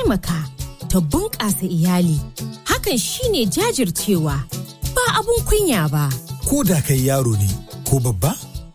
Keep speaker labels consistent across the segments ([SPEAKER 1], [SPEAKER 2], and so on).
[SPEAKER 1] taimaka, ta bunƙasa iyali. Hakan shine jajircewa, ba abun kunya ba.
[SPEAKER 2] Ko da kai yaro ne ko babba,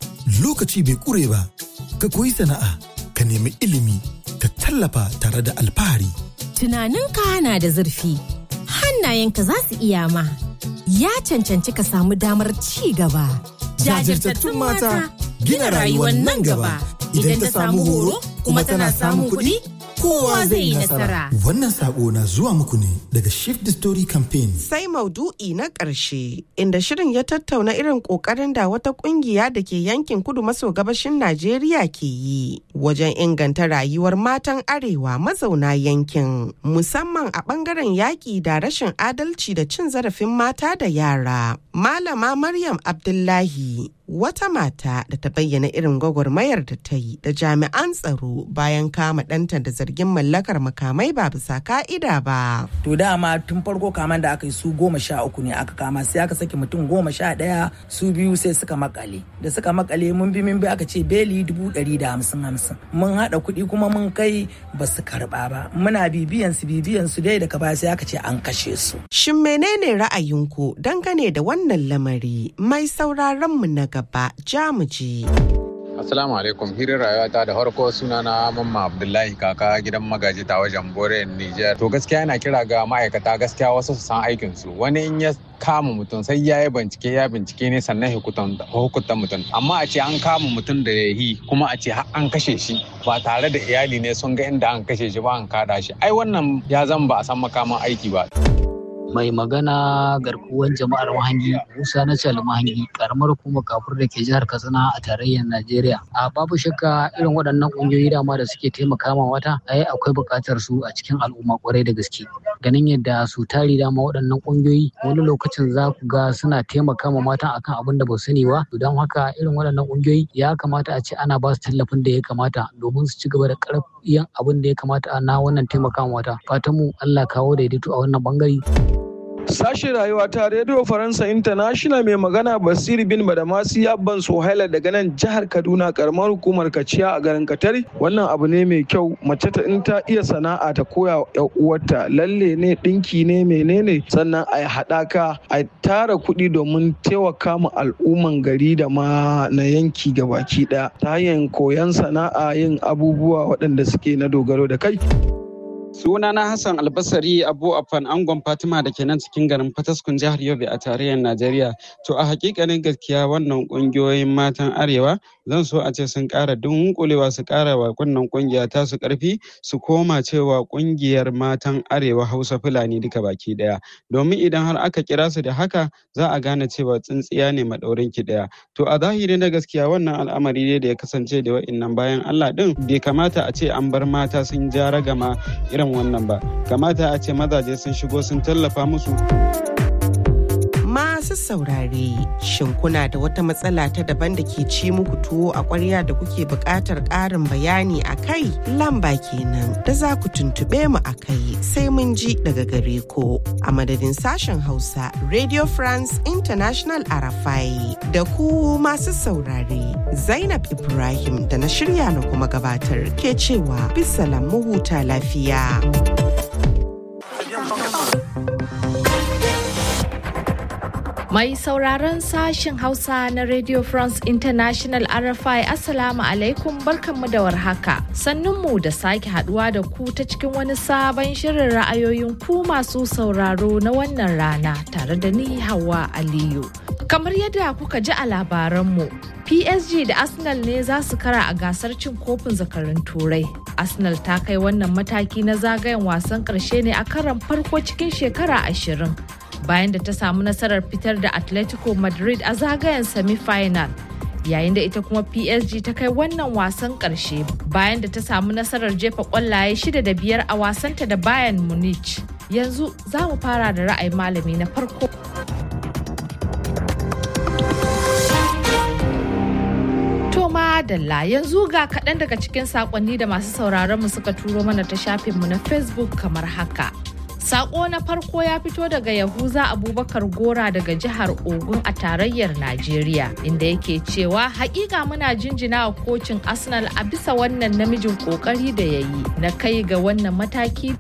[SPEAKER 2] lokaci bai ƙure ba, ka koyi sana'a, ka nemi ilimi, ka tallafa tare da alfahari.
[SPEAKER 1] Tunaninka na da zurfi, hannayenka za su iya ma. Ya cancanci ka samu damar ci gaba.
[SPEAKER 2] Jajirtattun mata gina rayuwar nan gaba. Idan ta samu horo kuma tana samun kuɗi, kowa zai yi nasara. Wannan sako na zuwa muku ne daga Shift the Story Campaign.
[SPEAKER 3] Sai maudu'i na ƙarshe inda shirin ya tattauna irin ƙoƙarin da wata ƙungiya da ke yankin kudu maso gabashin Najeriya ke yi wajen inganta rayuwar matan arewa mazauna yankin musamman a ɓangaren yaƙi da rashin adalci da cin zarafin mata da yara. Malama Maryam Abdullahi wata mata da ta bayyana irin gwagwarmayar da ta yi da jami'an tsaro bayan kama ɗanta da zargin mallakar makamai ba bisa ka'ida ba.
[SPEAKER 4] To dama tun farko kaman da aka yi su goma sha uku ne aka kama sai aka saki mutum goma sha ɗaya su biyu sai suka makale. Da suka makale mun bi mun bi aka ce beli dubu ɗari da hamsin hamsin. Mun haɗa kuɗi kuma mun kai ba su karɓa ba. Muna bibiyan su bibiyan su dai daga baya sai aka ce an kashe su.
[SPEAKER 3] Shin menene ra'ayinku dangane da wannan lamari mai sauraron mu na gaba jamuji.
[SPEAKER 5] Assalamu alaikum hirin rayuwata da farko sunana Mamma Abdullahi kaka gidan magaji ta wajen Bore Niger. To gaskiya yana kira ga ma'aikata gaskiya wasu su san aikin su. Wani in ya kama mutum sai ya yi bincike ya bincike ne sannan hukunta mutum. Amma a ce an kama mutum da ya yi kuma a ce an kashe shi ba tare da iyali ne sun ga inda an kashe shi ba an kada shi. Ai wannan ya zan ba a san makaman aiki ba.
[SPEAKER 6] mai magana garkuwan jama'ar mahangi musa na cal mahangi karamar kuma kafur da ke jihar katsina a tarayyar najeriya a babu shakka irin waɗannan ƙungiyoyi dama da suke taimaka ma wata ai akwai buƙatar su a cikin al'umma kwarai da gaske ganin yadda su tari dama waɗannan ƙungiyoyi wani lokacin za ku ga suna taimaka ma mata akan abin da ba su sani ba don haka irin waɗannan ƙungiyoyi ya kamata a ce ana ba su tallafin da ya kamata domin su ci gaba da ƙarfiyan abin da ya kamata na wannan taimaka ma wata fatan mu Allah kawo daidaito a wannan bangare
[SPEAKER 7] Sashen rayuwa ta Radio Faransa International mai magana Basir bin Badamasi Abban Sohaila daga nan jihar Kaduna karamar hukumar Kaciya a garin Katari. Wannan abu ne mai kyau mace ta in ta iya sana'a ta koya wa uwarta lalle ne dinki ne menene sannan a haɗaka a tara kuɗi domin taimaka ma al'umman gari da ma na yanki gabaki ɗaya ta hanyar koyon sana'a yin abubuwa waɗanda suke na dogaro da kai.
[SPEAKER 8] Sunana Hassan Albasari Abu Afan Angon Fatima da ke nan cikin garin Fataskun jihar Yobe a tarayyar Najeriya. To a hakikanin gaskiya wannan kungiyoyin matan Arewa zan so a ce sun ƙara dunkulewa su ƙara wa wannan kungiya ta su ƙarfi su koma cewa kungiyar matan Arewa Hausa Fulani duka baki ɗaya. Domin idan har aka kira su da haka za a gane cewa tsintsiya ne maɗaurin ki ɗaya. To a zahiri na gaskiya wannan al'amari ne da ya kasance da wa'innan bayan Allah ɗin bai kamata a ce an bar mata sun ja ragama irin wannan ba kamata a ce mazaje sun shigo sun tallafa musu
[SPEAKER 3] Masu saurare, shin kuna da wata matsala ta daban da ke ci muku tuwo a ƙwarya da kuke buƙatar ƙarin bayani a kai? Lamba kenan da za ku tuntuɓe mu a kai sai mun ji daga gare ku. A madadin sashen Hausa, Radio France International Arafai da ku masu saurare. Zainab Ibrahim da na shirya na kuma gabatar ke cewa bisa mu huta lafiya.
[SPEAKER 9] Mai sauraron sashen Hausa na Radio France International RFI Assalamu alaikum barkanmu da warhaka. Sannunmu da sake haduwa da ku ta cikin wani sabon shirin ra'ayoyin ku masu sauraro na wannan rana tare da ni Hawa Aliyu. Kamar yadda kuka ji a labaranmu, PSG da Arsenal ne za su kara a gasar cin kofin zakarun Turai. Arsenal ta kai wannan mataki na zagayen wasan ƙarshe ne a karan farko cikin shekara ashirin. bayan da ta samu nasarar fitar da atletico madrid a zagayen semi-final yayin da ita kuma psg ta kai wannan wasan karshe bayan da ta samu nasarar jefa kwallaye shida da biyar a wasanta da bayern munich yanzu za mu fara da ra'ayin malami na farko Dalla yanzu ga kaɗan daga cikin saƙonni da masu sauraron mu suka turo mana ta shafinmu na facebook kamar haka. Sako na farko ya fito daga Yahuza Abubakar Gora daga jihar Ogun a tarayyar Najeriya inda yake cewa hakika muna jinjina wa kocin Arsenal a bisa wannan namijin kokari da ya yi na kai ga wannan mataki